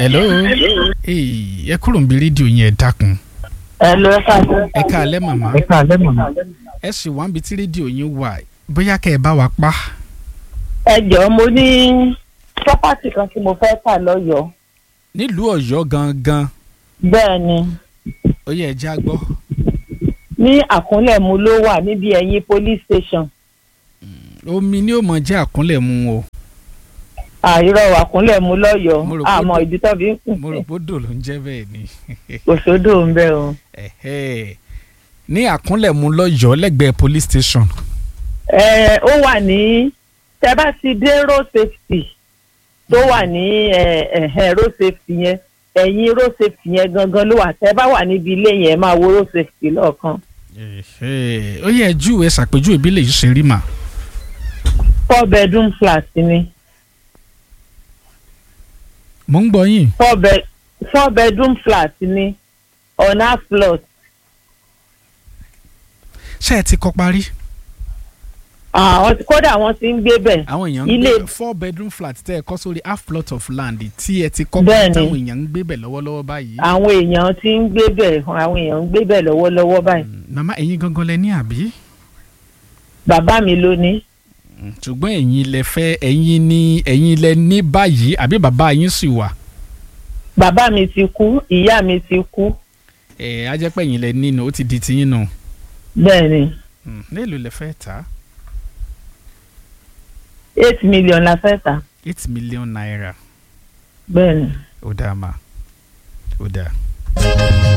hello Hey, ẹ kúrò ń bi rédíò yẹn ẹ dákun ẹ lọ ẹ káàlẹ́. ẹ káalẹ́ màmá ẹ káàlẹ́ màmá. ẹ sì wá ń bi tí rédíò yín wà bóyá kẹ́ ẹ bá wa pa ẹ jọ̀ọ́ mo ní pọ́pátì kan tí mo fẹ́ tà lọ́yọ̀ọ́. nílùú Ọ̀yọ́ gangan bẹ́ẹ̀ ni ó yẹ ẹ já gbọ́ ní àkúnlẹ̀mú ló wà níbi ẹ̀yìn police station. omi ni ó mọ jẹ́ àkúnlẹ̀ mu o àìrọ̀ àkúnlẹ̀mú Mo lọ́yọ̀ọ́ rò pé- àmọ́ ìdí tó fi ń kùn mo rò pé odò ló ń jẹ́ bẹ́ẹ̀ ni kò sódò ń bẹ o. Ẹ̀hẹ́. ní àkúnlẹ̀ mu lọ́yọ̀ọ́ lẹ́gbẹ̀ẹ́ police station ẹ ó wà ní tẹ bá ti dé road safety tó wà ní ẹ, ẹ̀hẹ́ road safety yẹn ẹ̀yìn road safety yẹn gangan ló wà tẹ bá wà níbi ilé yẹn máa wo road safety lọ́ọ̀kan. Ẹ̀hẹ́. ó yẹ júwe ṣàpèjúwe bí lè ṣe rí mà four bedroom flat ni mo ń gbọ́ yín four bed four bedroom flat ni on half plot. ṣé ẹ ti kọ́ parí àwọn kódà wọ́n ti ń gbé bẹ̀. àwọn èèyàn ń Ilé- gbé four bedroom flat tẹ́ ẹ kọ́ sórí half plot of land tí ẹ ti kọ́ Bẹ́ẹ̀ni. táwọn èèyàn ń gbé bẹ̀ lọ́wọ́lọ́wọ́ báyìí àwọn èèyàn ti ń gbé bẹ̀ àwọn èèyàn ń gbé bẹ̀ lọ́wọ́lọ́wọ́ báyìí. màmá ẹ̀yin gangan lẹ ní àbí bàbá mi ló ní. ṣùgbọ́n ẹ̀yin lẹ fẹ́ ẹ̀yin ní ẹ̀yin lẹ ní báyìí àbí bàbá yín sì wà bàbá mi ti kú ìyá mi ti kú. ẹ̀ á jẹ́ pé ẹ̀yin lẹ nínú ó ti di tiyín nù bẹ́ẹ̀ ni Hmm, léèlò lẹ fẹ́ tà á eight million la fẹ́ tà. eight million naira bẹ́ẹ̀ ni. ó dáa mà ó dáa.